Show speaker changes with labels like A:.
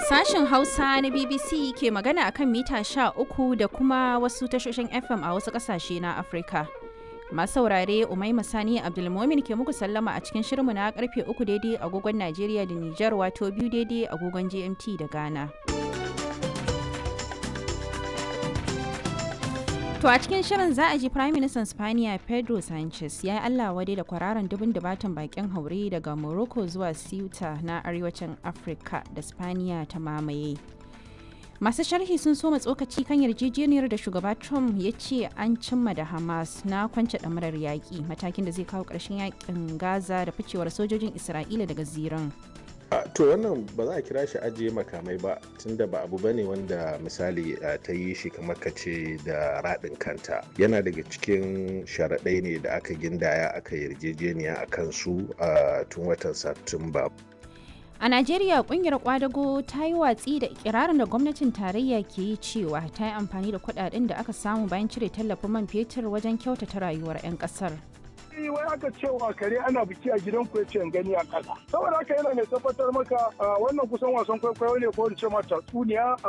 A: Sashen Hausa na BBC ke magana akan mita sha uku da kuma wasu tashoshin FM a wasu ƙasashe na Afirka. Masu saurare Umaima Sani Abdulmomin ke muku sallama a cikin shirinmu na karfe uku daidai agogon Najeriya da Nijar wato biyu daidai agogon GMT da Ghana. To a cikin shirin za a ji Prime Minister Spaniya Pedro Sanchez ya yi Allah wadai da kwararan dubin dubatan bakin haure daga Morocco zuwa Ceuta na arewacin Afirka da Spaniya ta mamaye. Masu sharhi sun soma tsokaci kan yarjejeniyar da shugaba Trump ya ce an cimma da Hamas na kwance ɗamarar yaƙi matakin da zai kawo ƙarshen yaƙin Gaza da ficewar sojojin Isra'ila daga ziran.
B: to wannan ba za a kira shi ajiye makamai ba tunda ba abu bane wanda misali ta yi shi kamar ka ce da raɗin kanta yana daga cikin sharaɗai ne da aka gindaya aka yarjejeniya a kansu a tun watan satumba
A: A Najeriya kungiyar kwadago ta yi watsi da ikirarin da gwamnatin tarayya ke yi cewa ta yi amfani da kudaden da aka samu bayan cire tallafin man fetur wajen kyautata rayuwar 'yan kasar.
C: wai aka cewa kare ana biki a gidan ku yace gani a kasa saboda haka yana mai tabbatar maka wannan kusan wasan kwaikwayo ne ko in ce ma tatsuniya